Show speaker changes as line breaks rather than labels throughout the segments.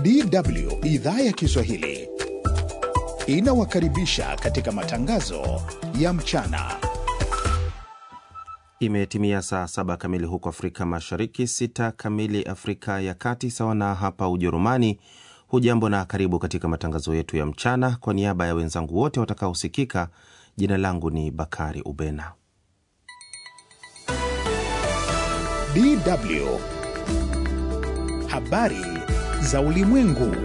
DW idhaa ya Kiswahili inawakaribisha katika matangazo ya mchana.
Imetimia saa saba kamili huko Afrika Mashariki, sita kamili Afrika ya Kati, sawa na hapa Ujerumani. Hujambo na karibu katika matangazo yetu ya mchana. Kwa niaba ya wenzangu wote watakaosikika, jina langu ni Bakari Ubena.
DW habari za ulimwengu.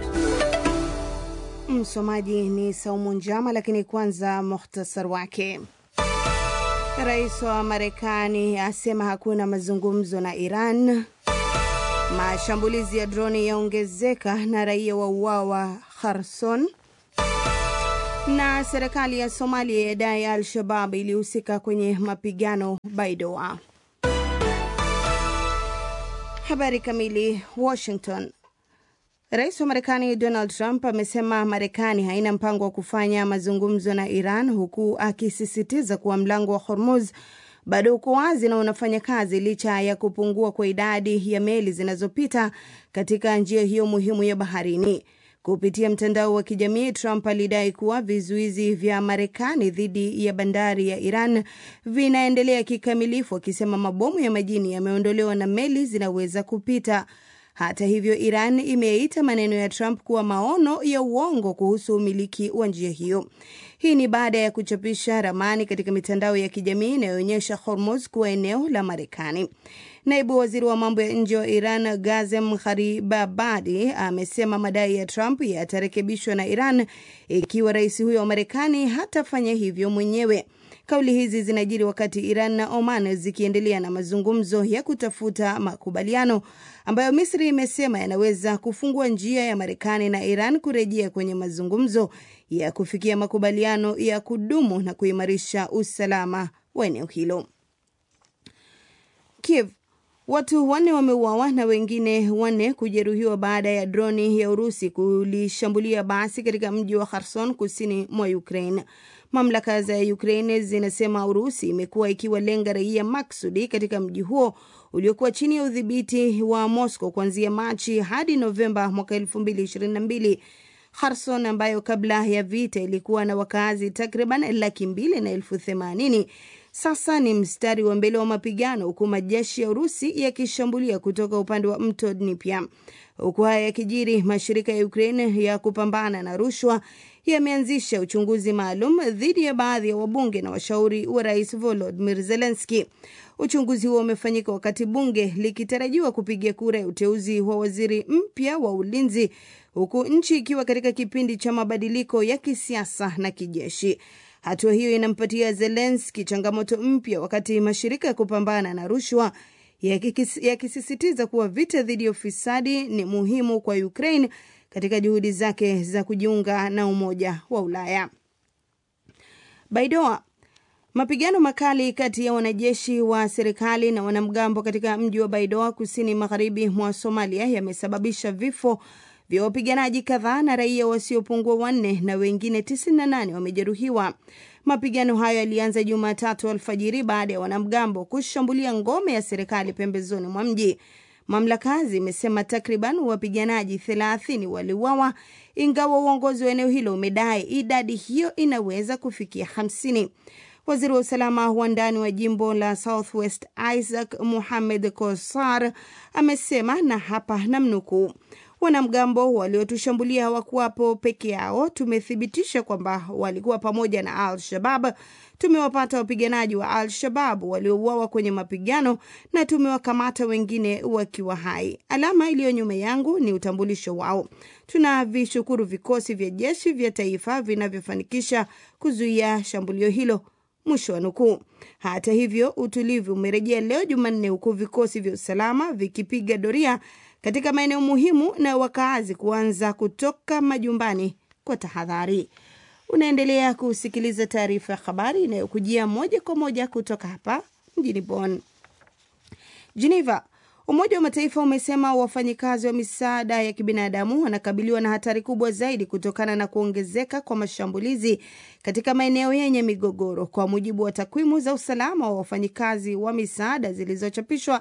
Msomaji ni Saumu Njama, lakini kwanza muhtasar wake. Rais wa Marekani asema hakuna mazungumzo na Iran. Mashambulizi ya droni yaongezeka na raia wa uawa Kherson, na serikali ya Somalia yadai Al-Shabab ilihusika kwenye mapigano Baidoa. Habari kamili. Washington. Rais wa Marekani Donald Trump amesema Marekani haina mpango wa kufanya mazungumzo na Iran, huku akisisitiza kuwa mlango wa Hormuz bado uko wazi na unafanya kazi licha ya kupungua kwa idadi ya meli zinazopita katika njia hiyo muhimu ya baharini. Kupitia mtandao wa kijamii, Trump alidai kuwa vizuizi vya Marekani dhidi ya bandari ya Iran vinaendelea kikamilifu, akisema mabomu ya majini yameondolewa na meli zinaweza kupita. Hata hivyo, Iran imeita maneno ya Trump kuwa maono ya uongo kuhusu umiliki wa njia hiyo. Hii ni baada ya kuchapisha ramani katika mitandao ya kijamii inayoonyesha Hormuz kuwa eneo la Marekani. Naibu waziri wa mambo ya nje wa Iran Gazem Gharibabadi amesema madai ya Trump yatarekebishwa na Iran ikiwa rais huyo wa Marekani hatafanya hivyo mwenyewe. Kauli hizi zinajiri wakati Iran na Oman zikiendelea na mazungumzo ya kutafuta makubaliano ambayo Misri imesema yanaweza kufungua njia ya Marekani na Iran kurejea kwenye mazungumzo ya kufikia makubaliano ya kudumu na kuimarisha usalama wa eneo hilo. Kiev Watu wanne wameuawa na wengine wanne kujeruhiwa baada ya droni ya Urusi kulishambulia basi katika mji wa Kherson kusini mwa Ukraine. Mamlaka za Ukraine zinasema Urusi imekuwa ikiwalenga raia maksudi katika mji huo uliokuwa chini ya udhibiti wa Moscow kuanzia Machi hadi Novemba mwaka 2022. Kherson ambayo kabla ya vita ilikuwa na wakazi takriban laki mbili na elfu themanini sasa ni mstari wa mbele wa mapigano huku majeshi ya Urusi yakishambulia kutoka upande wa mto Dnipro. Huku haya yakijiri, mashirika ya Ukraine ya kupambana na rushwa yameanzisha uchunguzi maalum dhidi ya baadhi ya wabunge na washauri wa rais Volodymyr Zelensky. Uchunguzi huo umefanyika wakati bunge likitarajiwa kupiga kura ya uteuzi wa waziri mpya wa ulinzi, huku nchi ikiwa katika kipindi cha mabadiliko ya kisiasa na kijeshi. Hatua hiyo inampatia Zelensky changamoto mpya, wakati mashirika ya kupambana na rushwa yakisisitiza kuwa vita dhidi ya ufisadi ni muhimu kwa Ukraine katika juhudi zake za kujiunga na Umoja wa Ulaya. Baidoa. Mapigano makali kati ya wanajeshi wa serikali na wanamgambo katika mji wa Baidoa kusini magharibi mwa Somalia yamesababisha vifo vya wapiganaji kadhaa na raia wasiopungua wanne na wengine 98 wamejeruhiwa. Mapigano hayo yalianza Jumatatu alfajiri baada ya wanamgambo kushambulia ngome ya serikali pembezoni mwa mji. Mamlaka zimesema takriban wapiganaji 30 waliuawa, ingawa uongozi wa eneo hilo umedai idadi hiyo inaweza kufikia 50. Waziri wa usalama wa ndani wa jimbo la Southwest Isaac Muhamed Kosar amesema, na hapa namnukuu Wanamgambo waliotushambulia hawakuwapo peke yao. Tumethibitisha kwamba walikuwa pamoja na Al-Shabab. Tumewapata wapiganaji wa Al-Shabab waliouawa kwenye mapigano na tumewakamata wengine wakiwa hai. Alama iliyo nyuma yangu ni utambulisho wao. Tunavishukuru vikosi vya jeshi vya taifa vinavyofanikisha kuzuia shambulio hilo. Mwisho wa nukuu. Hata hivyo, utulivu umerejea leo Jumanne, huku vikosi vya usalama vikipiga doria katika maeneo muhimu na wakaazi kuanza kutoka majumbani kwa tahadhari. Unaendelea kusikiliza taarifa ya habari inayokujia moja kwa moja kutoka hapa mjini Bonn. Geneva. Umoja wa Mataifa umesema wafanyikazi wa misaada ya kibinadamu wanakabiliwa na hatari kubwa zaidi kutokana na kuongezeka kwa mashambulizi katika maeneo yenye migogoro, kwa mujibu wa takwimu za usalama wa wafanyikazi wa misaada zilizochapishwa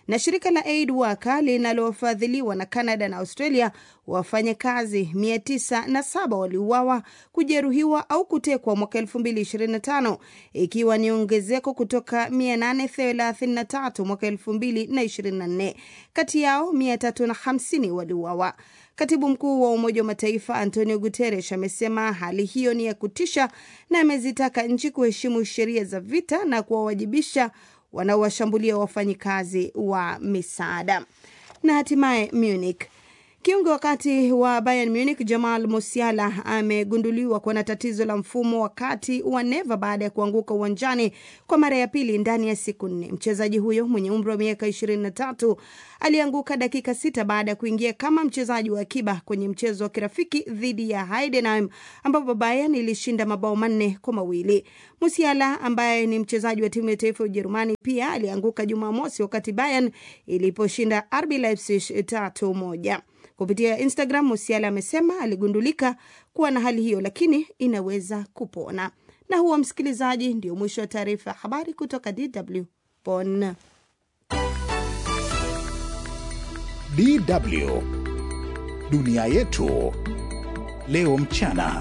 Na shirika la Aid Worker linalofadhiliwa na Canada na Australia, wafanyakazi 907 waliuawa, kujeruhiwa au kutekwa mwaka 2025 ikiwa ni ongezeko kutoka 833 mwaka 2024. Kati yao 350 waliuawa. Katibu mkuu wa Umoja wa Mataifa Antonio Guterres amesema hali hiyo ni ya kutisha na amezitaka nchi kuheshimu sheria za vita na kuwawajibisha wanaowashambulia wafanyikazi wa misaada. Na hatimaye Munich, kiungo wakati wa Bayern Munich Jamal Musiala amegunduliwa kuwa na tatizo la mfumo wa kati wa neva baada ya kuanguka uwanjani kwa mara ya pili ndani ya siku nne. Mchezaji huyo mwenye umri wa miaka 23 alianguka dakika sita baada ya kuingia kama mchezaji wa akiba kwenye mchezo wa kirafiki dhidi ya Heidenheim ambapo Bayern ilishinda mabao manne kwa mawili. Musiala ambaye ni mchezaji wa timu ya taifa ya Ujerumani pia alianguka Jumamosi wakati Bayern iliposhinda RB Leipzig tatu moja. Kupitia Instagram, Musiala amesema aligundulika kuwa na hali hiyo, lakini inaweza kupona. Na huo, msikilizaji, ndio mwisho wa taarifa ya habari kutoka DW Bonn.
DW dunia yetu leo mchana.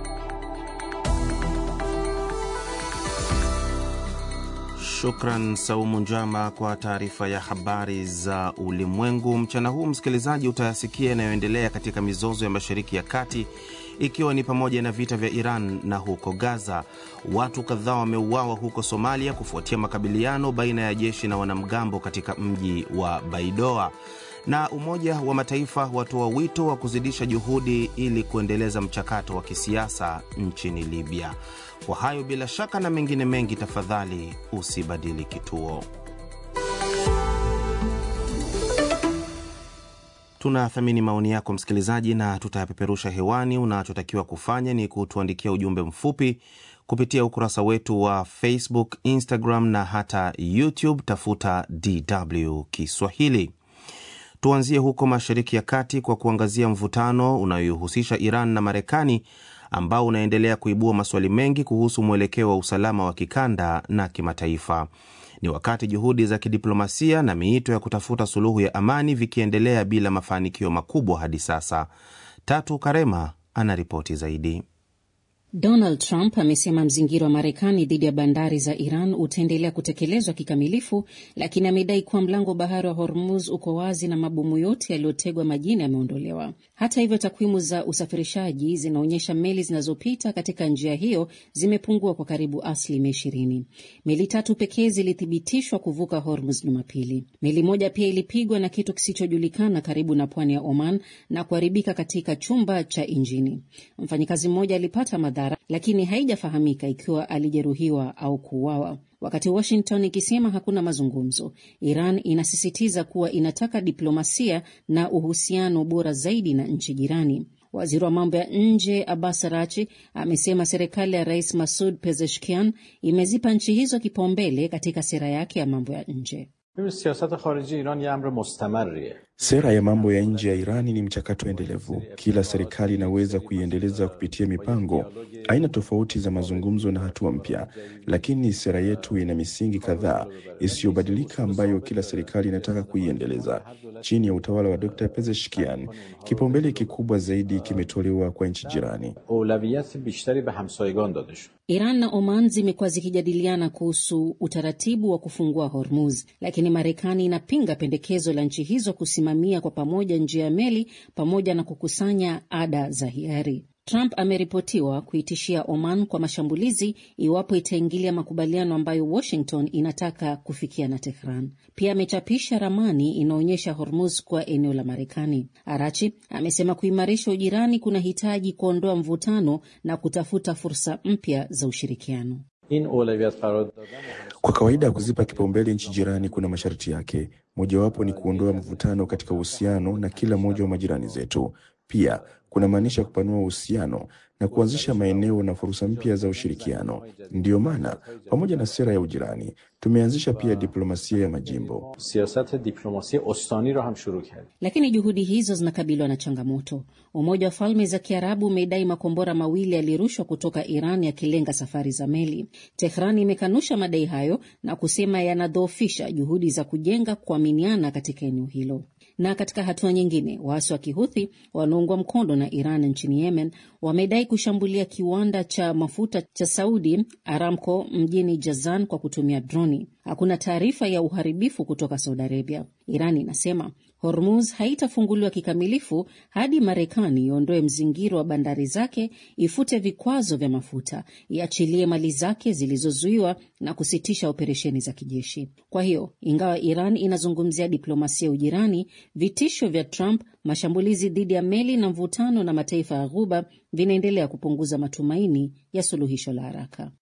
Shukran Saumu Njama kwa taarifa ya habari za ulimwengu mchana huu. Msikilizaji, utayasikia yanayoendelea katika mizozo ya Mashariki ya Kati, ikiwa ni pamoja na vita vya Iran na huko Gaza. Watu kadhaa wameuawa huko Somalia kufuatia makabiliano baina ya jeshi na wanamgambo katika mji wa Baidoa na Umoja wa Mataifa watoa wito wa kuzidisha juhudi ili kuendeleza mchakato wa kisiasa nchini Libya. Kwa hayo bila shaka na mengine mengi, tafadhali usibadili kituo. Tunathamini maoni yako msikilizaji, na tutayapeperusha hewani. Unachotakiwa kufanya ni kutuandikia ujumbe mfupi kupitia ukurasa wetu wa Facebook, Instagram na hata YouTube. Tafuta DW Kiswahili. Tuanzie huko Mashariki ya Kati kwa kuangazia mvutano unayohusisha Iran na Marekani ambao unaendelea kuibua maswali mengi kuhusu mwelekeo wa usalama wa kikanda na kimataifa. Ni wakati juhudi za kidiplomasia na miito ya kutafuta suluhu ya amani vikiendelea bila mafanikio makubwa hadi sasa. Tatu Karema anaripoti zaidi.
Donald Trump amesema mzingiro wa Marekani dhidi ya bandari za Iran utaendelea kutekelezwa kikamilifu, lakini amedai kuwa mlango bahari wa Hormuz uko wazi na mabomu yote yaliyotegwa majini yameondolewa. Hata hivyo, takwimu za usafirishaji zinaonyesha meli zinazopita katika njia hiyo zimepungua kwa karibu asilimia ishirini. Meli tatu pekee zilithibitishwa kuvuka Hormuz Jumapili. Meli moja pia ilipigwa na kitu kisichojulikana karibu na pwani ya Oman na kuharibika katika chumba cha injini. Mfanyikazi mmoja alipata madhara, lakini haijafahamika ikiwa alijeruhiwa au kuuawa. Wakati Washington ikisema hakuna mazungumzo, Iran inasisitiza kuwa inataka diplomasia na uhusiano bora zaidi na nchi jirani. Waziri wa mambo ya nje Abbas Arachi amesema serikali ya Rais Masud Pezeshkian imezipa nchi hizo kipaumbele katika sera yake ya mambo ya nje.
Sera ya mambo ya nje ya Irani ni mchakato endelevu. Kila serikali inaweza kuiendeleza kupitia mipango, aina tofauti za mazungumzo na hatua mpya, lakini sera yetu ina misingi kadhaa isiyobadilika ambayo kila serikali inataka kuiendeleza. Chini ya utawala wa Dr. Pezeshkian, kipaumbele kikubwa zaidi kimetolewa kwa nchi jirani.
Iran na Oman zimekuwa zikijadiliana kuhusu utaratibu wa kufungua Hormuz, lakini Marekani inapinga pendekezo la nchi hizo kusimamia kwa pamoja njia ya meli pamoja na kukusanya ada za hiari. Trump ameripotiwa kuitishia Oman kwa mashambulizi iwapo itaingilia makubaliano ambayo Washington inataka kufikia na Tehran. Pia amechapisha ramani inaonyesha Hormuz kuwa eneo la Marekani. Arachi amesema kuimarisha ujirani kunahitaji kuondoa mvutano na kutafuta fursa mpya za ushirikiano.
Kwa kawaida kuzipa kipaumbele nchi jirani kuna masharti yake. Mojawapo ni kuondoa mvutano katika uhusiano na kila mmoja wa majirani zetu. Pia kunamaanisha kupanua uhusiano na kuanzisha maeneo na fursa mpya za ushirikiano. Ndiyo maana pamoja na sera ya ujirani tumeanzisha pia diplomasia ya majimbo.
siyasat diplomasi ostani ro ham shuru kard
Lakini juhudi hizo zinakabiliwa na changamoto. Umoja wa Falme za Kiarabu umedai makombora mawili yalirushwa kutoka Iran yakilenga safari za meli. Tehran imekanusha madai hayo na kusema yanadhoofisha juhudi za kujenga kuaminiana katika eneo hilo. Na katika hatua nyingine, waasi wa Kihuthi wanaungwa mkono na Iran nchini Yemen wamedai kushambulia kiwanda cha mafuta cha Saudi Aramco mjini Jazan kwa kutumia droni. Hakuna taarifa ya uharibifu kutoka Saudi Arabia. Iran inasema Hormuz haitafunguliwa kikamilifu hadi Marekani iondoe mzingiro wa bandari zake, ifute vikwazo vya mafuta, iachilie mali zake zilizozuiwa na kusitisha operesheni za kijeshi. Kwa hiyo, ingawa Iran inazungumzia diplomasia ya ujirani, vitisho vya Trump, mashambulizi dhidi ya meli na mvutano na mataifa ya Ghuba vinaendelea kupunguza matumaini ya suluhisho la haraka.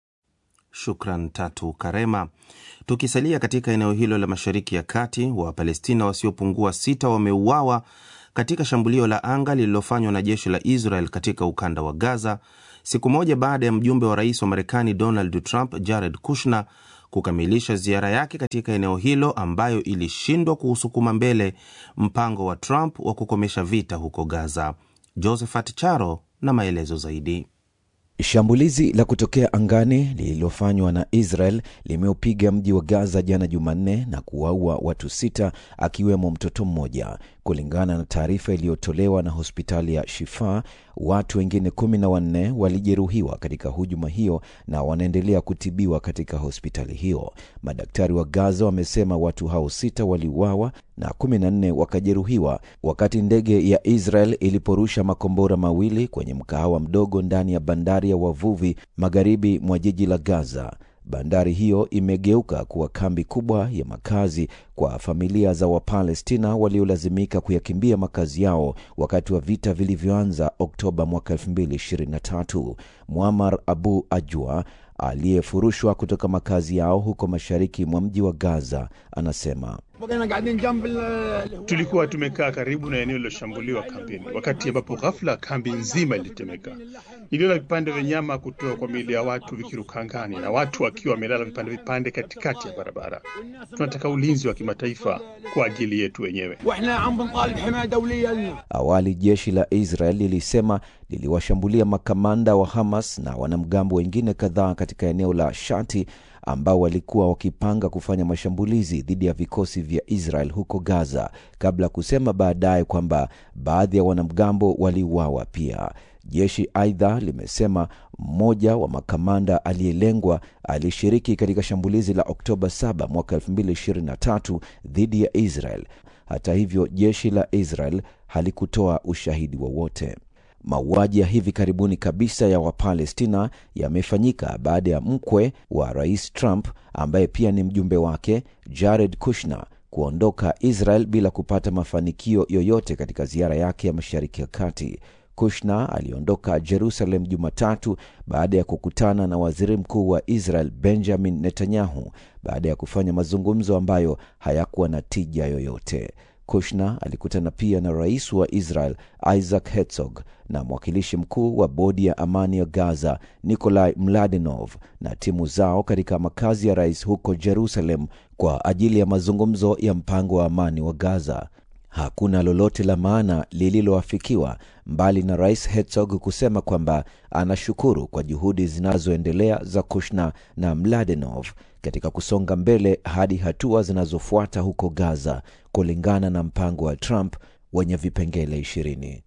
Shukran Tatu Karema. Tukisalia katika eneo hilo la Mashariki ya Kati, Wapalestina wasiopungua sita wameuawa katika shambulio la anga lililofanywa na jeshi la Israel katika ukanda wa Gaza, siku moja baada ya mjumbe wa rais wa Marekani Donald Trump, Jared Kushner, kukamilisha ziara yake katika eneo hilo ambayo ilishindwa kuusukuma mbele mpango wa Trump wa kukomesha vita huko Gaza. Josephat Charo na maelezo zaidi.
Shambulizi la kutokea angani lililofanywa na Israel limeupiga mji wa Gaza jana Jumanne na kuwaua watu sita akiwemo mtoto mmoja. Kulingana na taarifa iliyotolewa na hospitali ya Shifa, watu wengine kumi na wanne walijeruhiwa katika hujuma hiyo na wanaendelea kutibiwa katika hospitali hiyo. Madaktari wa Gaza wamesema watu hao sita waliuawa na kumi na nne wakajeruhiwa wakati ndege ya Israel iliporusha makombora mawili kwenye mkahawa mdogo ndani ya bandari ya wavuvi magharibi mwa jiji la Gaza. Bandari hiyo imegeuka kuwa kambi kubwa ya makazi kwa familia za Wapalestina waliolazimika kuyakimbia makazi yao wakati wa vita vilivyoanza Oktoba mwaka 2023. Muammar Abu Ajwa aliyefurushwa kutoka makazi yao huko mashariki mwa mji wa Gaza anasema
Tulikuwa tumekaa karibu na eneo lililoshambuliwa kambini, wakati ambapo ghafla kambi nzima ilitetemeka. Niliona vipande vya nyama kutoka kwa miili ya watu vikiruka angani na watu wakiwa wamelala vipande vipande katikati ya barabara. Tunataka ulinzi wa kimataifa kwa ajili yetu wenyewe.
Awali jeshi la Israel lilisema liliwashambulia makamanda wa Hamas na wanamgambo wengine kadhaa katika eneo la Shati ambao walikuwa wakipanga kufanya mashambulizi dhidi ya vikosi vya Israel huko Gaza, kabla ya kusema baadaye kwamba baadhi ya wanamgambo waliuawa pia. Jeshi aidha limesema mmoja wa makamanda aliyelengwa alishiriki katika shambulizi la Oktoba 7 mwaka 2023 dhidi ya Israel. Hata hivyo, jeshi la Israel halikutoa ushahidi wowote. Mauaji ya hivi karibuni kabisa ya Wapalestina yamefanyika baada ya mkwe wa rais Trump ambaye pia ni mjumbe wake Jared Kushner kuondoka Israel bila kupata mafanikio yoyote katika ziara yake ya Mashariki ya Kati. Kushner aliondoka Jerusalem Jumatatu baada ya kukutana na waziri mkuu wa Israel Benjamin Netanyahu baada ya kufanya mazungumzo ambayo hayakuwa na tija yoyote. Kushner alikutana pia na rais wa Israel Isaac Herzog na mwakilishi mkuu wa bodi ya amani ya Gaza Nikolai Mladenov na timu zao katika makazi ya rais huko Jerusalem kwa ajili ya mazungumzo ya mpango wa amani wa Gaza. Hakuna lolote la maana lililoafikiwa mbali na rais Herzog kusema kwamba anashukuru kwa juhudi zinazoendelea za Kushner na Mladenov katika kusonga mbele hadi hatua zinazofuata huko Gaza kulingana na mpango wa Trump wenye vipengele ishirini.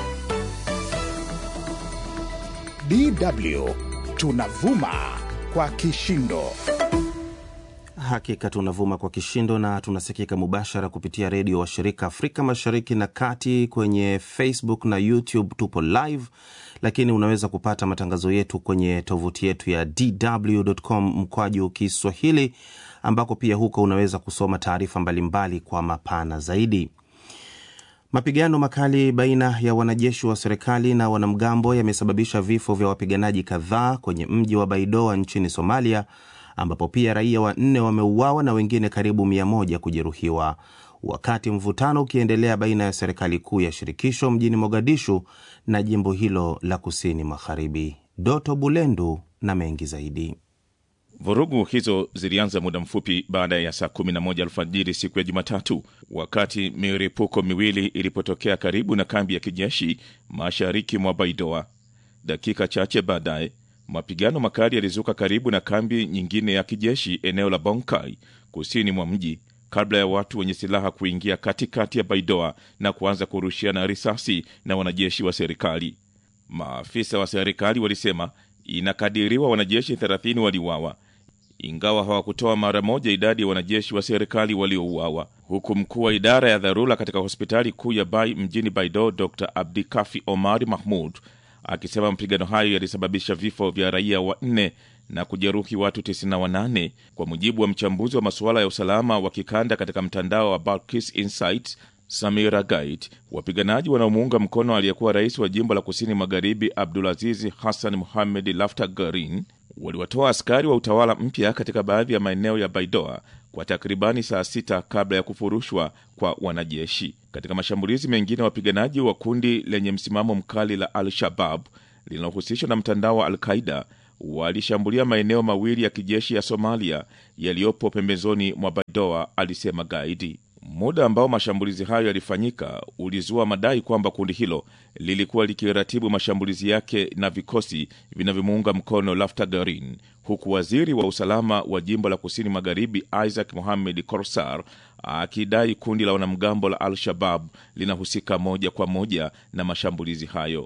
DW tunavuma kwa kishindo.
Hakika tunavuma kwa kishindo na tunasikika mubashara kupitia redio washirika Afrika Mashariki na Kati. Kwenye Facebook na YouTube tupo live, lakini unaweza kupata matangazo yetu kwenye tovuti yetu ya dw.com mkwaju Kiswahili, ambako pia huko unaweza kusoma taarifa mbalimbali kwa mapana zaidi. Mapigano makali baina ya wanajeshi wa serikali na wanamgambo yamesababisha vifo vya wapiganaji kadhaa kwenye mji wa Baidoa nchini Somalia, ambapo pia raia wanne wameuawa na wengine karibu mia moja kujeruhiwa. wakati mvutano ukiendelea baina ya serikali kuu ya shirikisho mjini Mogadishu na jimbo hilo la kusini magharibi. Doto Bulendu na mengi zaidi.
Vurugu hizo zilianza muda mfupi baada ya saa 11 alfajiri siku ya Jumatatu, wakati milipuko miwili ilipotokea karibu na kambi ya kijeshi mashariki mwa Baidoa. Dakika chache baadaye, mapigano makali yalizuka karibu na kambi nyingine ya kijeshi eneo la Bonkai, kusini mwa mji, kabla ya watu wenye silaha kuingia katikati ya Baidoa na kuanza kurushiana risasi na wanajeshi wa serikali. Maafisa wa serikali walisema inakadiriwa wanajeshi 30 waliuawa ingawa hawakutoa mara moja idadi ya wanajeshi wa serikali waliouawa, huku mkuu wa idara ya dharura katika hospitali kuu ya Bai mjini Baido, Dr Abdikafi Omari Mahmud akisema mapigano hayo yalisababisha vifo vya raia wanne na kujeruhi watu 98 kwa mujibu wa mchambuzi wa masuala ya usalama wa kikanda katika mtandao wa Balkis Insight Samira Gait. Wapiganaji wanaomuunga mkono aliyekuwa rais wa jimbo la kusini magharibi Abdulaziz Hassan Muhamed Laftagarin waliwatoa askari wa utawala mpya katika baadhi ya maeneo ya Baidoa kwa takribani saa sita kabla ya kufurushwa kwa wanajeshi. Katika mashambulizi mengine, wapiganaji wa kundi lenye msimamo mkali la Al-Shabab linalohusishwa na mtandao wa Al-Qaida walishambulia maeneo mawili ya kijeshi ya Somalia yaliyopo pembezoni mwa Baidoa, alisema Gaidi. Muda ambao mashambulizi hayo yalifanyika ulizua madai kwamba kundi hilo lilikuwa likiratibu mashambulizi yake na vikosi vinavyomuunga mkono Laftagarin, huku waziri wa usalama wa jimbo la kusini magharibi Isaac Mohamed Korsar akidai kundi la wanamgambo la Al-Shabab linahusika moja kwa moja na mashambulizi hayo.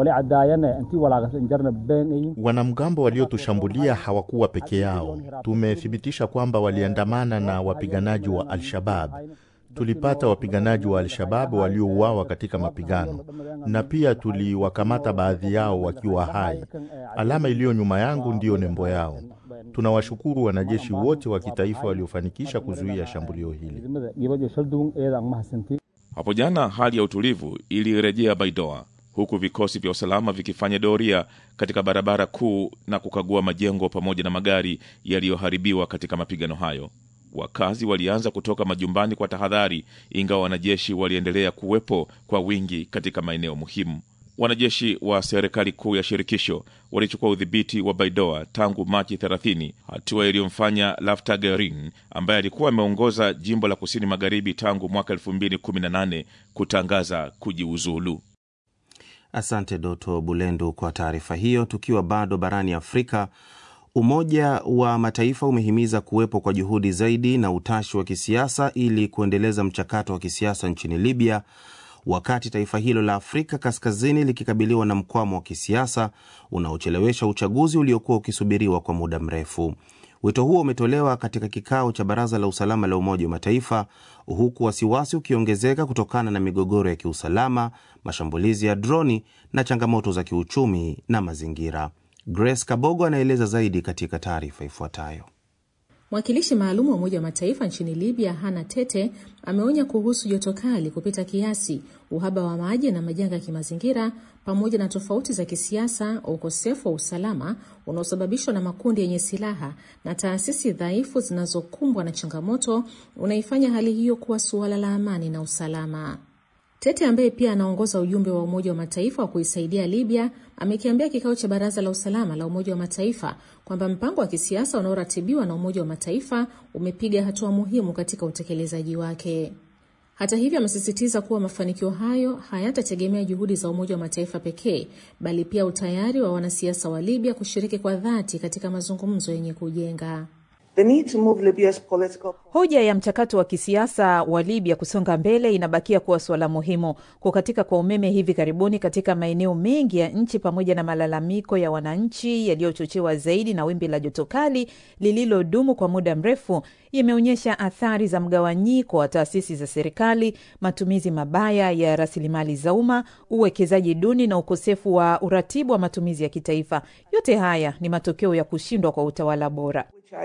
Wanamgambo waliotushambulia hawakuwa peke yao. Tumethibitisha kwamba waliandamana na wapiganaji wa Al-Shabab. Tulipata wapiganaji wa Al-Shabab waliouawa katika mapigano na pia tuliwakamata baadhi yao wakiwa hai. Alama iliyo nyuma yangu ndiyo nembo yao. Tunawashukuru wanajeshi wote wa kitaifa waliofanikisha kuzuia shambulio hili.
Hapo jana hali ya utulivu ilirejea Baidoa huku vikosi vya usalama vikifanya doria katika barabara kuu na kukagua majengo pamoja na magari yaliyoharibiwa katika mapigano hayo. Wakazi walianza kutoka majumbani kwa tahadhari, ingawa wanajeshi waliendelea kuwepo kwa wingi katika maeneo muhimu. Wanajeshi wa serikali kuu ya shirikisho walichukua udhibiti wa Baidoa tangu Machi 30, hatua iliyomfanya Laftagarin ambaye alikuwa ameongoza jimbo la kusini magharibi tangu mwaka 2018 kutangaza kujiuzulu.
Asante Doto Bulendu kwa taarifa hiyo. Tukiwa bado barani Afrika, Umoja wa Mataifa umehimiza kuwepo kwa juhudi zaidi na utashi wa kisiasa ili kuendeleza mchakato wa kisiasa nchini Libya, wakati taifa hilo la Afrika Kaskazini likikabiliwa na mkwamo wa kisiasa unaochelewesha uchaguzi uliokuwa ukisubiriwa kwa muda mrefu. Wito huo umetolewa katika kikao cha Baraza la Usalama la Umoja wa Mataifa, huku wasiwasi ukiongezeka kutokana na migogoro ya kiusalama, mashambulizi ya droni na changamoto za kiuchumi na mazingira. Grace Kabogo anaeleza zaidi katika taarifa ifuatayo.
Mwakilishi maalum wa Umoja wa Mataifa nchini Libya, Hana Tete, ameonya kuhusu joto kali kupita kiasi, uhaba wa maji na majanga ya kimazingira, pamoja na tofauti za kisiasa, ukosefu wa usalama unaosababishwa na makundi yenye silaha na taasisi dhaifu zinazokumbwa na changamoto, unaifanya hali hiyo kuwa suala la amani na usalama. Tete ambaye pia anaongoza ujumbe wa Umoja wa Mataifa wa kuisaidia Libya amekiambia kikao cha Baraza la Usalama la Umoja wa Mataifa kwamba mpango wa kisiasa unaoratibiwa na Umoja wa Mataifa umepiga hatua muhimu katika utekelezaji wake. Hata hivyo, amesisitiza kuwa mafanikio hayo hayatategemea juhudi za Umoja wa Mataifa pekee, bali pia utayari wa wanasiasa wa Libya kushiriki kwa dhati katika mazungumzo yenye kujenga.
Political... Hoja ya mchakato wa kisiasa wa Libya kusonga mbele inabakia kuwa suala muhimu. Kukatika kwa umeme hivi karibuni katika maeneo mengi ya nchi pamoja na malalamiko ya wananchi yaliyochochewa zaidi na wimbi la joto kali lililodumu kwa muda mrefu yameonyesha athari za mgawanyiko wa taasisi za serikali, matumizi mabaya ya rasilimali za umma, uwekezaji duni na ukosefu wa uratibu wa matumizi ya kitaifa. Yote haya ni matokeo ya kushindwa kwa utawala bora.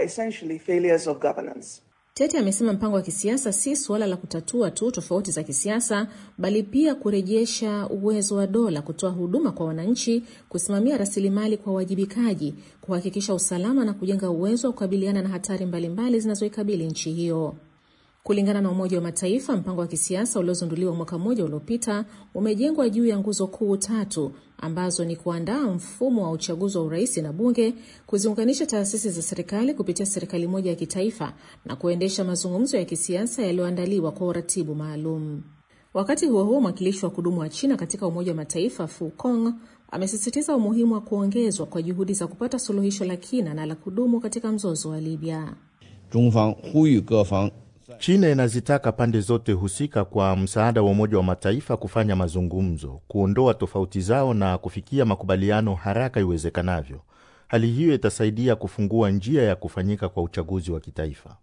Tete amesema mpango wa kisiasa si suala la kutatua tu tofauti za kisiasa, bali pia kurejesha uwezo wa dola kutoa huduma kwa wananchi, kusimamia rasilimali kwa uwajibikaji, kuhakikisha usalama na kujenga uwezo wa kukabiliana na hatari mbalimbali zinazoikabili nchi hiyo. Kulingana na Umoja wa Mataifa, mpango wa kisiasa uliozinduliwa mwaka mmoja uliopita umejengwa juu ya nguzo kuu tatu ambazo ni kuandaa mfumo wa uchaguzi wa urais na bunge, kuziunganisha taasisi za serikali kupitia serikali moja ya kitaifa na kuendesha mazungumzo ya kisiasa yaliyoandaliwa kwa uratibu maalum. Wakati huo huo, mwakilishi wa kudumu wa China katika Umoja wa Mataifa Fu Kong amesisitiza umuhimu wa kuongezwa kwa juhudi za kupata suluhisho la kina na la kudumu katika mzozo wa Libya.
China inazitaka pande zote husika kwa msaada wa Umoja wa Mataifa kufanya mazungumzo, kuondoa tofauti zao na kufikia makubaliano haraka iwezekanavyo. Hali hiyo itasaidia kufungua njia ya kufanyika kwa uchaguzi wa kitaifa.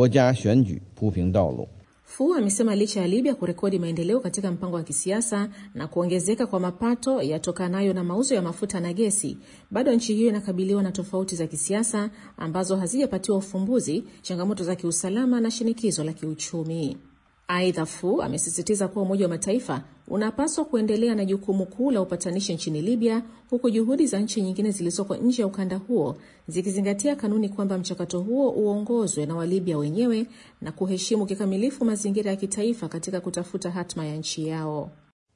Fu amesema licha ya Libya kurekodi maendeleo katika mpango wa kisiasa na kuongezeka kwa mapato yatokanayo na mauzo ya mafuta na gesi, bado nchi hiyo inakabiliwa na tofauti za kisiasa ambazo hazijapatiwa ufumbuzi, changamoto za kiusalama na shinikizo la kiuchumi. Aidha, Fu amesisitiza kuwa Umoja wa Mataifa unapaswa kuendelea na jukumu kuu la upatanishi nchini Libya, huku juhudi za nchi nyingine zilizoko nje ya ukanda huo zikizingatia kanuni kwamba mchakato huo uongozwe na Walibya wenyewe na kuheshimu kikamilifu mazingira ya kitaifa katika kutafuta hatma ya nchi yao.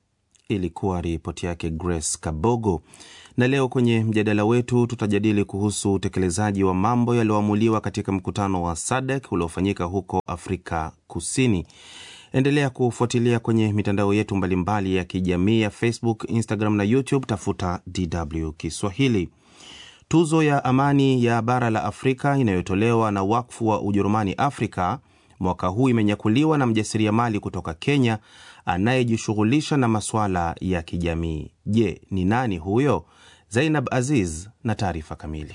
Ilikuwa ripoti yake Grace Kabogo. Na leo kwenye mjadala wetu tutajadili kuhusu utekelezaji wa mambo yaliyoamuliwa katika mkutano wa SADC uliofanyika huko Afrika Kusini. Endelea kufuatilia kwenye mitandao yetu mbalimbali ya kijamii ya Facebook, Instagram na YouTube. Tafuta DW Kiswahili. Tuzo ya amani ya bara la Afrika inayotolewa na wakfu wa Ujerumani Afrika mwaka huu imenyakuliwa na mjasiriamali kutoka Kenya anayejishughulisha na masuala ya kijamii. Je, ni nani huyo? Zainab Aziz na taarifa kamili.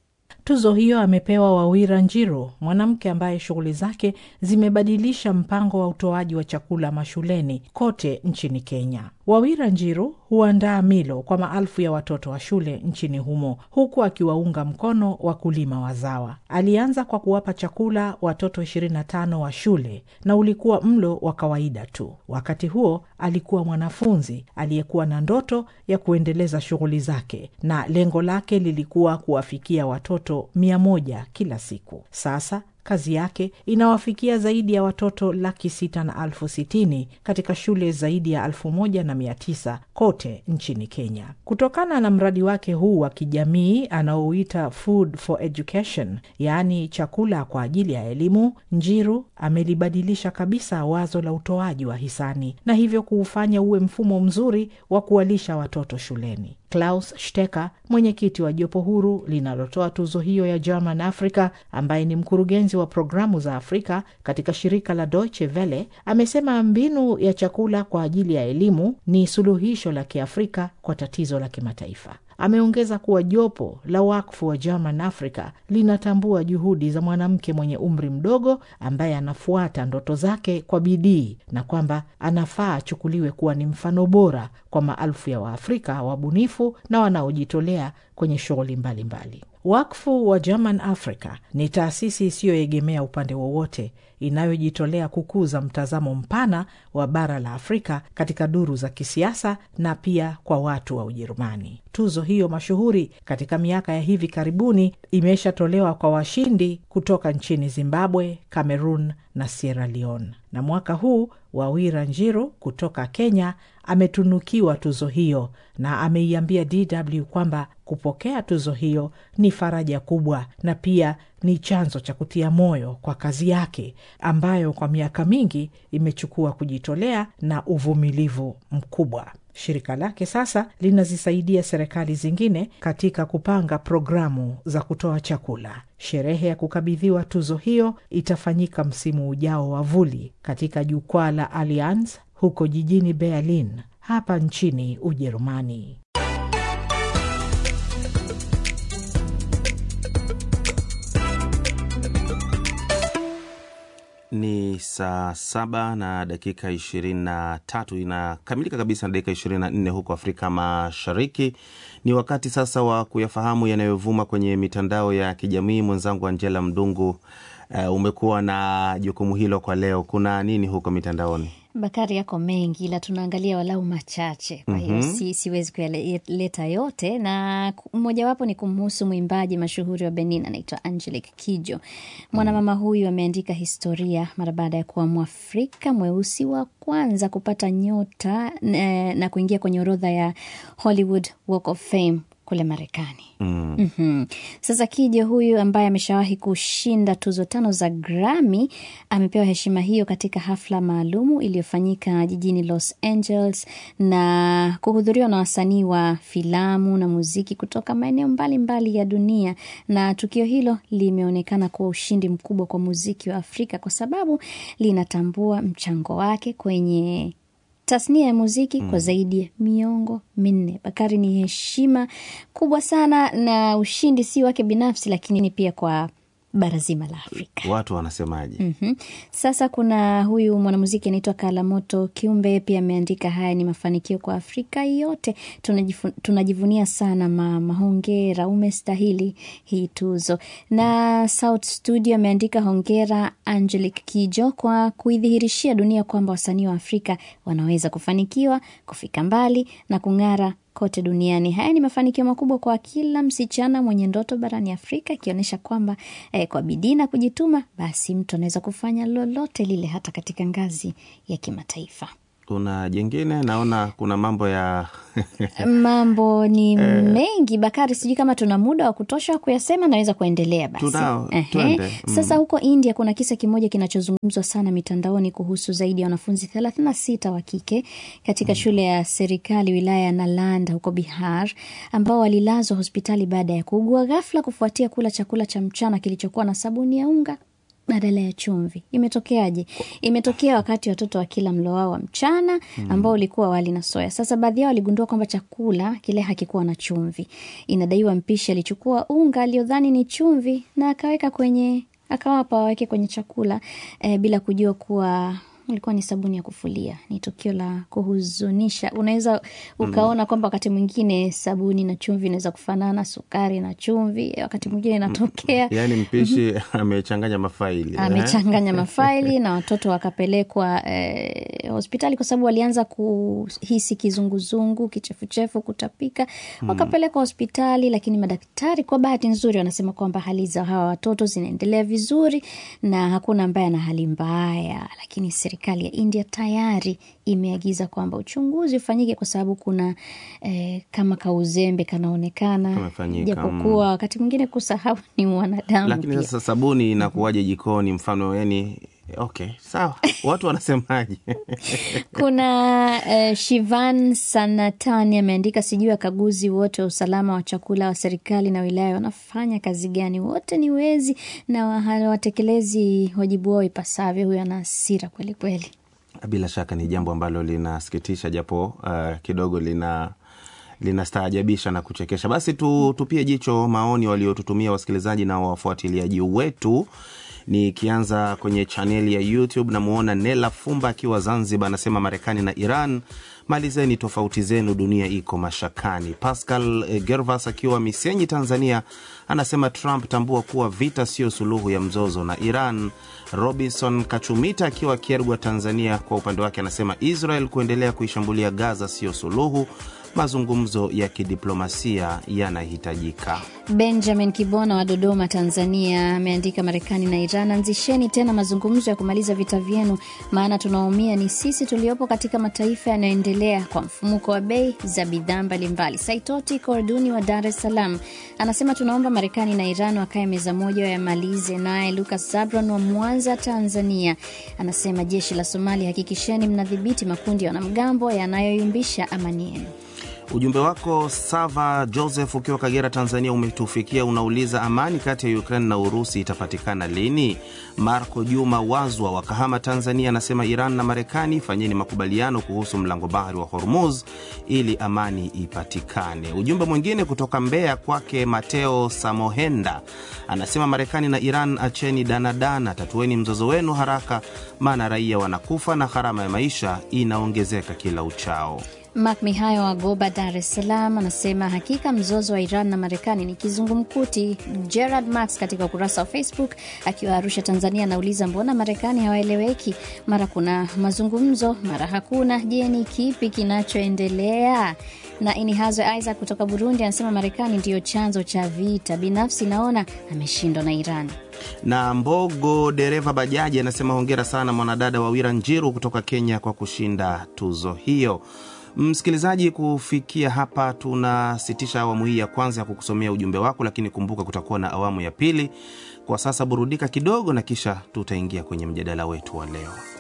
Tuzo hiyo amepewa Wawira Njiru, mwanamke ambaye shughuli zake zimebadilisha mpango wa utoaji wa chakula mashuleni kote nchini Kenya. Wawira Njiru huandaa milo kwa maelfu ya watoto wa shule nchini humo huku akiwaunga mkono wakulima wazawa. Alianza kwa kuwapa chakula watoto 25 wa shule na ulikuwa mlo wa kawaida tu. Wakati huo alikuwa mwanafunzi aliyekuwa na ndoto ya kuendeleza shughuli zake na lengo lake lilikuwa kuwafikia watoto mia moja kila siku. Sasa kazi yake inawafikia zaidi ya watoto laki sita na elfu sitini katika shule zaidi ya elfu moja na mia tisa kote nchini Kenya. Kutokana na mradi wake huu wa kijamii anaouita Food for Education, yaani chakula kwa ajili ya elimu, Njiru amelibadilisha kabisa wazo la utoaji wa hisani na hivyo kuufanya uwe mfumo mzuri wa kuwalisha watoto shuleni. Klaus Stecker, mwenyekiti wa jopo huru linalotoa tuzo hiyo ya German Africa, ambaye ni mkurugenzi wa programu za Afrika katika shirika la Deutsche Welle, amesema mbinu ya chakula kwa ajili ya elimu ni suluhisho la Kiafrika kwa tatizo la kimataifa. Ameongeza kuwa jopo la wakfu wa German Africa linatambua juhudi za mwanamke mwenye umri mdogo ambaye anafuata ndoto zake kwa bidii na kwamba anafaa achukuliwe kuwa ni mfano bora kwa maelfu ya Waafrika wabunifu na wanaojitolea kwenye shughuli mbalimbali. Wakfu wa German Africa ni taasisi isiyoegemea upande wowote inayojitolea kukuza mtazamo mpana wa bara la Afrika katika duru za kisiasa na pia kwa watu wa Ujerumani. Tuzo hiyo mashuhuri katika miaka ya hivi karibuni imeshatolewa kwa washindi kutoka nchini Zimbabwe, Cameroon na Sierra Leone, na mwaka huu Wawira Njiru kutoka Kenya ametunukiwa tuzo hiyo na ameiambia DW kwamba kupokea tuzo hiyo ni faraja kubwa na pia ni chanzo cha kutia moyo kwa kazi yake ambayo kwa miaka mingi imechukua kujitolea na uvumilivu mkubwa. Shirika lake sasa linazisaidia serikali zingine katika kupanga programu za kutoa chakula. Sherehe ya kukabidhiwa tuzo hiyo itafanyika msimu ujao wa vuli katika jukwaa la Allianz huko jijini Berlin hapa nchini Ujerumani.
Ni saa saba na dakika ishirini na tatu inakamilika kabisa na dakika ishirini na nne huko Afrika Mashariki. Ni wakati sasa wa kuyafahamu yanayovuma kwenye mitandao ya kijamii. Mwenzangu Angela Mdungu, uh, umekuwa na jukumu hilo kwa leo. Kuna nini huko mitandaoni?
Bakari yako mengi, ila tunaangalia walau machache, kwa hiyo
Mhm.
si, siwezi kuyaleta yote, na ku- mojawapo ni kumhusu mwimbaji mashuhuri wa Benin anaitwa Angelique Kidjo. Mwanamama huyu ameandika historia mara baada ya kuwa Mwafrika mweusi wa kwanza kupata nyota eh, na kuingia kwenye orodha ya Hollywood Walk of Fame kule Marekani.
Mm.
Mhm. Sasa Kije huyu ambaye ameshawahi kushinda tuzo tano za Grammy amepewa heshima hiyo katika hafla maalumu iliyofanyika jijini Los Angeles na kuhudhuriwa na wasanii wa filamu na muziki kutoka maeneo mbalimbali ya dunia, na tukio hilo limeonekana kuwa ushindi mkubwa kwa muziki wa Afrika kwa sababu linatambua mchango wake kwenye tasnia ya muziki kwa zaidi ya miongo minne. Bakari, ni heshima kubwa sana na ushindi si wake binafsi, lakini pia kwa bara zima la Afrika.
Watu wanasemaje?
Mhm. Sasa kuna huyu mwanamuziki anaitwa Kalamoto Kiumbe, pia ameandika haya ni mafanikio kwa Afrika yote, tunajifu, tunajivunia sana mama, hongera, umestahili hii tuzo. Na South Studio ameandika hongera Angelique Kidjo kwa kuidhihirishia dunia kwamba wasanii wa Afrika wanaweza kufanikiwa, kufika mbali na kung'ara kote duniani. Haya ni mafanikio makubwa kwa kila msichana mwenye ndoto barani Afrika, ikionyesha kwamba eh, kwa bidii na kujituma, basi mtu anaweza kufanya lolote lile, hata katika ngazi ya kimataifa.
Kuna jengine naona kuna mambo ya
Mambo ni
Eh.
mengi Bakari, sijui kama tuna muda wa kutosha wa kuyasema. Naweza kuendelea basi.
Tunao,
Ehe.
twende. Mm.
Sasa huko India kuna kisa kimoja kinachozungumzwa sana mitandaoni kuhusu zaidi ya wanafunzi 36 wa kike katika shule ya serikali wilaya ya Nalanda huko Bihar ambao walilazwa hospitali baada ya kuugua ghafla kufuatia kula chakula cha mchana kilichokuwa na sabuni ya unga badala ya chumvi. Imetokeaje? Imetokea wakati watoto wakila mlo wao wa mchana ambao ulikuwa wali na soya. Sasa baadhi yao waligundua kwamba chakula kile hakikuwa na chumvi. Inadaiwa mpishi alichukua unga aliodhani ni chumvi na akaweka kwenye akawapa waweke kwenye chakula eh, bila kujua kuwa ilikuwa ni sabuni ya kufulia. Ni tukio la kuhuzunisha. Unaweza ukaona kwamba wakati mwingine sabuni na chumvi inaweza kufanana, sukari na chumvi, wakati mwingine inatokea
yaani mpishi amechanganya mafaili eh?
amechanganya mafaili na watoto wakapelekwa eh, hospitali kwa sababu walianza kuhisi kizunguzungu, kichefuchefu, kutapika. Wakapelekwa hospitali, lakini madaktari kwa bahati nzuri wanasema kwamba hali za hawa watoto zinaendelea vizuri na hakuna ambaye ana hali mbaya, lakini serikali ya India tayari imeagiza kwamba uchunguzi ufanyike kwa sababu kuna eh, kama kauzembe kanaonekana,
Kamefanyika,
japokuwa
mm.
wakati mwingine kusahau ni mwanadamu
lakini
pia.
sasa sabuni inakuwaje jikoni mfano yani okay sawa watu wanasemaje
Kuna eh, Shivan Sanatani ameandika, sijui wakaguzi wote wa usalama wa chakula wa serikali na wilaya wanafanya kazi gani? Wote ni wezi na wa- hawatekelezi wajibu wao ipasavyo. Huyo ana hasira kweli kweli.
bila shaka ni jambo ambalo linasikitisha japo uh, kidogo lina linastaajabisha na kuchekesha basi tu, tupie jicho maoni waliotutumia wasikilizaji na wafuatiliaji wetu nikianza kwenye chaneli ya youtube namuona nela fumba akiwa zanzibar anasema marekani na iran malizeni tofauti zenu dunia iko mashakani pascal eh, gervas akiwa misenyi tanzania anasema trump tambua kuwa vita sio suluhu ya mzozo na iran robinson kachumita akiwa kiergwa tanzania kwa upande wake anasema israel kuendelea kuishambulia gaza sio suluhu mazungumzo ya kidiplomasia yanahitajika
Benjamin Kibona wa Dodoma, Tanzania ameandika, Marekani na Iran, anzisheni tena mazungumzo ya kumaliza vita vyenu, maana tunaumia ni sisi tuliopo katika mataifa yanayoendelea kwa mfumuko wa bei za bidhaa mbalimbali. Saitoti Korduni wa Dar es Salaam anasema tunaomba Marekani na Iran wakae meza moja wayamalize. Naye Lucas Zabron wa Mwanza, Tanzania anasema jeshi la Somalia, hakikisheni mnadhibiti makundi ya wanamgambo yanayoyumbisha amani yenu.
Ujumbe wako Sava Joseph ukiwa Kagera, Tanzania, umetufikia. Unauliza, amani kati ya Ukraine na Urusi itapatikana lini? Marco Juma Wazwa wa Kahama, Tanzania, anasema Iran na Marekani fanyeni makubaliano kuhusu mlango bahari wa Hormuz ili amani ipatikane. Ujumbe mwingine kutoka Mbeya kwake Mateo Samohenda anasema Marekani na Iran acheni danadana, tatueni mzozo wenu haraka, maana raia wanakufa na gharama ya maisha inaongezeka kila uchao.
Mak Mihayo wa Goba, Dar es Salaam, anasema hakika mzozo wa Iran na Marekani ni kizungumkuti. Gerard Max katika ukurasa wa Facebook akiwa Arusha, Tanzania, anauliza mbona Marekani hawaeleweki? Mara kuna mazungumzo, mara hakuna. Je, ni kipi kinachoendelea? Na Inihazwe Isaac kutoka Burundi anasema Marekani ndiyo chanzo cha vita. Binafsi naona ameshindwa na Iran.
Na Mbogo dereva bajaji anasema hongera sana mwanadada Wawira Njiru kutoka Kenya kwa kushinda tuzo hiyo. Msikilizaji, kufikia hapa tunasitisha awamu hii ya kwanza ya kukusomea ujumbe wako, lakini kumbuka kutakuwa na awamu ya pili. Kwa sasa burudika kidogo, na kisha tutaingia kwenye mjadala wetu wa leo.